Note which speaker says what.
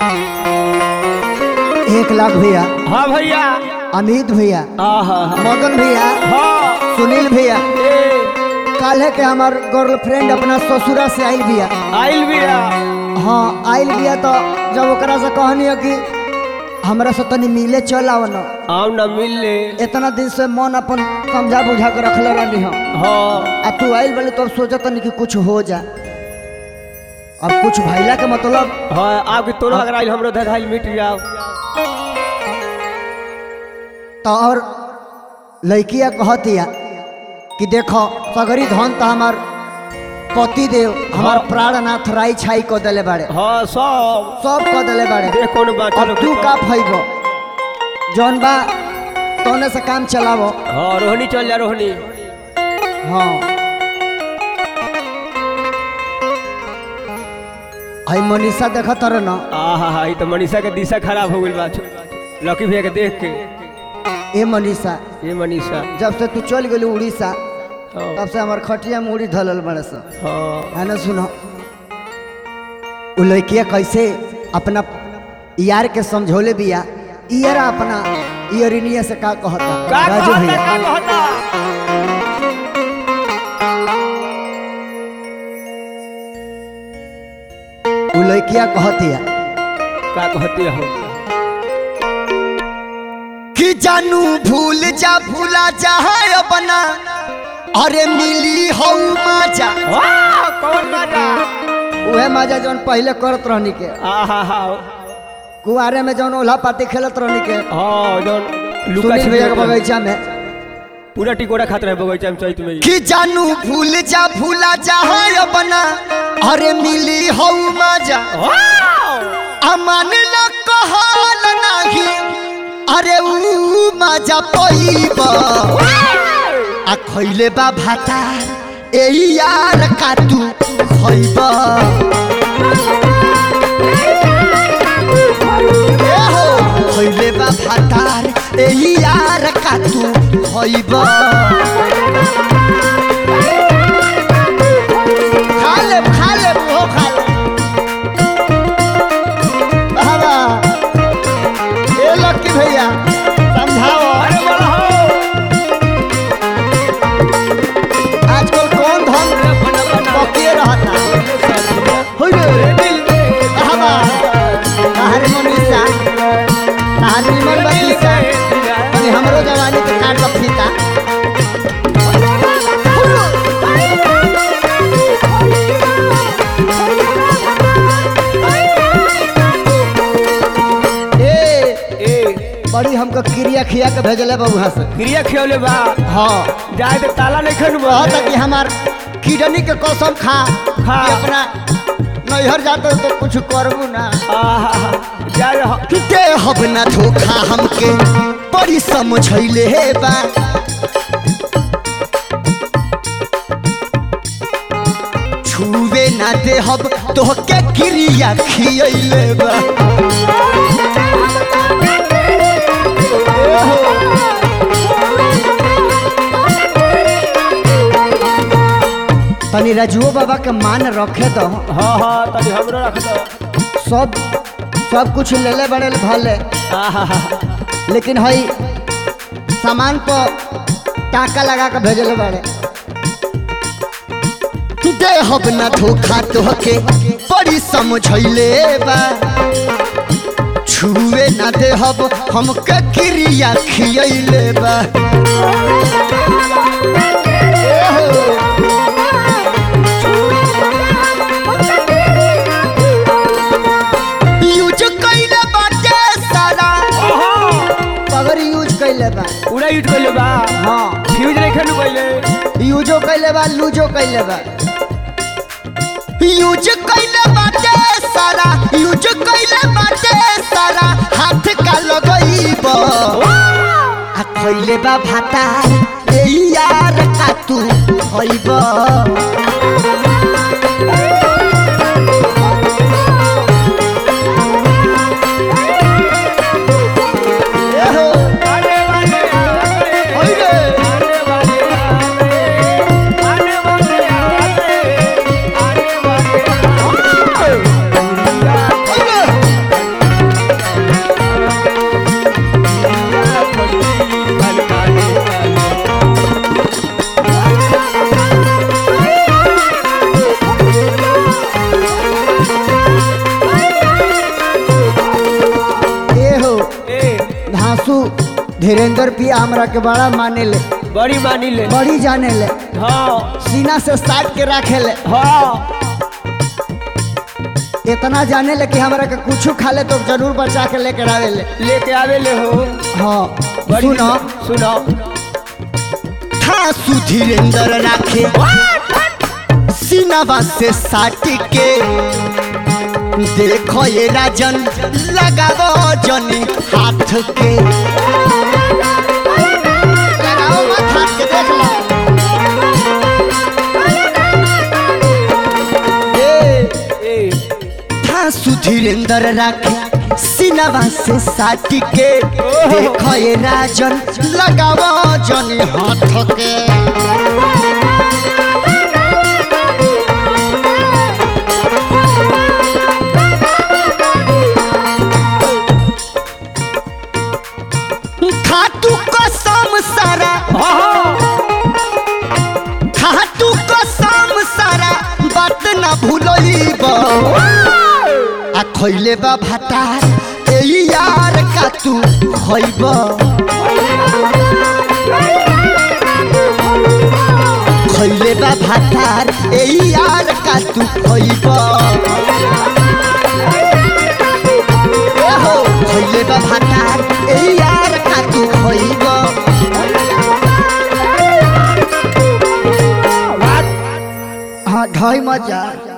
Speaker 1: एक लाख भैया
Speaker 2: हाँ भैया
Speaker 1: अमित भैया
Speaker 2: आहा
Speaker 1: मदन भैया
Speaker 2: हाँ
Speaker 1: सुनील भैया
Speaker 2: ए
Speaker 1: काल है के हमार गर्लफ्रेंड अपना ससुरा से आइल बिया
Speaker 2: आइल बिया
Speaker 1: हाँ आइल बिया तो जब ओकरा से कहनी है कि हमरा से तनी मिले चल आओ न
Speaker 2: आओ न मिल ले
Speaker 1: इतना दिन से मन अपन समझा बुझा के रखले रहनी हम
Speaker 2: हाँ
Speaker 1: आ तू आइल बले तो अब सोचत तनी कि कुछ हो जा अब कुछ भैला के मतलब
Speaker 2: हाँ आपके तोरो अगर आइल हमरो धगाइल मिट जाओ
Speaker 1: तो और लड़किया कहतिया कि देखो सगरी धन तो हमार पति देव हमार
Speaker 2: हाँ।
Speaker 1: प्राणनाथ राई छाई को दिले बाड़े
Speaker 2: हाँ सब
Speaker 1: सब कह दिले बाड़े
Speaker 2: देख कौन बात
Speaker 1: अब तू का फैबो जौन बा तोने से काम चलावो
Speaker 2: हाँ रोहनी चल जा रोहनी
Speaker 1: हाँ आई मनीषा देखा तर न
Speaker 2: आहा हा ई तो मनीषा के दिशा खराब हो गइल बा लकी भैया के देख के
Speaker 1: ए मनीषा
Speaker 2: ये मनीषा
Speaker 1: जब से तू चल गेली उड़ीसा
Speaker 2: हाँ
Speaker 1: तब से हमार खटिया में उड़ी धलल बड़े सा
Speaker 2: हाँ
Speaker 1: है ना सुनो उ लड़किया कैसे अपना यार के समझौले बिया यार अपना इयरिनिया से का कहता
Speaker 2: का
Speaker 1: राजू
Speaker 2: कहता
Speaker 1: भैया
Speaker 2: का कहता
Speaker 1: उ लड़किया कहतिया
Speaker 2: का कहती हो
Speaker 1: कि जानू भूल जा भूला जा है अपना अरे मिली हो मजा
Speaker 2: वाह कौन बाजा
Speaker 1: उहे मजा जौन पहले करत रहनी के
Speaker 2: आहा हा
Speaker 1: कुआरे में जौन ओल्हा पाती खेलत रहनी के
Speaker 2: हाँ जौन लुका
Speaker 1: सुनील भैया के
Speaker 2: छिपी
Speaker 1: बगीचा में
Speaker 2: पूरा टिकोड़ा खात रहे बगीचा में चैत में
Speaker 1: कि जानू भूल जा भूला जा है अपना अरे मिली हो मजा अमन ल कहल नाही अरे ऊ मजा पईब आ खइले बा भाता ए यार का तू खइब ए हो खइले बा भातार ए यार का तू खइब खा ले खा ले वो खा ले बाबा ए लक्की भैया समझाओ
Speaker 2: अरे बोला हो
Speaker 1: आजकल कौन धन पकिए रहता हो रे बाबा बाहर मनीषा बाहर निमन बनीषा अरे हमरो जवानी के काट का फीता ए
Speaker 2: ए
Speaker 1: बड़ी हमको क्रिया खिया के भेजले बउहा से
Speaker 2: क्रिया खियौले बा
Speaker 1: हाँ
Speaker 2: जाए तो ताला नहीं खन
Speaker 1: कहता कि हमार किडनी के कसम खा
Speaker 2: खा।
Speaker 1: कि अपना नैहर जाते तो कुछ करबू ना
Speaker 2: आहा जाए हो
Speaker 1: दे हब ना धोखा हमके बड़ी समझैले हे बा छुवे ना दे हब तोहके क्रिया खियैले बा तनी रजुओ बाबा के मान रखे दो
Speaker 2: हाँ हाँ तनी हमरो रख दो
Speaker 1: सब सब कुछ लेले बड़े भले
Speaker 2: आहा हा
Speaker 1: लेकिन हई सामान पर टाका लगा के भेजले बड़े दे हब ना धोखा तोहके बड़ी समझैले बा छुए ना दे हब हमके क्रिया खियैले बा ए हो। यूज कइले बाटे सारा पगर यूज कइले बा
Speaker 2: पूरा यूज कर ले बा
Speaker 1: हाँ
Speaker 2: फ्यूज नहीं खन पहले
Speaker 1: यूजो कइले बा लूजो कइले बा यूज कइले बाटे सारा यूज कइले बाटे सारा हाथ का लगइब आ खइले बा भाता ए यार का तू खइब ए हो,
Speaker 2: आने वाले आने
Speaker 1: होइ रे।
Speaker 2: आने वाले आने आने वाले आने आने वाले
Speaker 1: होइ रे। धीरेन्द्र पिया हमरा के बड़ा माने ले
Speaker 2: बड़ी मानी ले
Speaker 1: बड़ी जाने ले
Speaker 2: हाँ
Speaker 1: सीना से साट के रखे ले
Speaker 2: हाँ
Speaker 1: इतना जाने ले कि हमरा के कुछ खा ले तो जरूर बचा के लेकर आवे ले
Speaker 2: लेके आवे ले हो
Speaker 1: हाँ
Speaker 2: बड़ी
Speaker 1: सुनो
Speaker 2: सुनो
Speaker 1: थासु धीरेन्द्र राखे सीनावा से साट के देखो ये राजन लगावो जनी हाथ के लगाओ मत हाथ के देख लो ए
Speaker 2: ए
Speaker 1: थासु धीरेन्द्र राखे सीनावा से साट के देखो ये राजन लगावो जनी हाथ के खातू कसम सारा
Speaker 2: हाँ
Speaker 1: खातू कसम सारा बात ना भूलइब आ खइले बा भातार ए यार का तू खइब खइले बा भातार ए यार का तू खइब ए हो खइले बा भातार ए यार का तू खइब हाँ ढाई मजा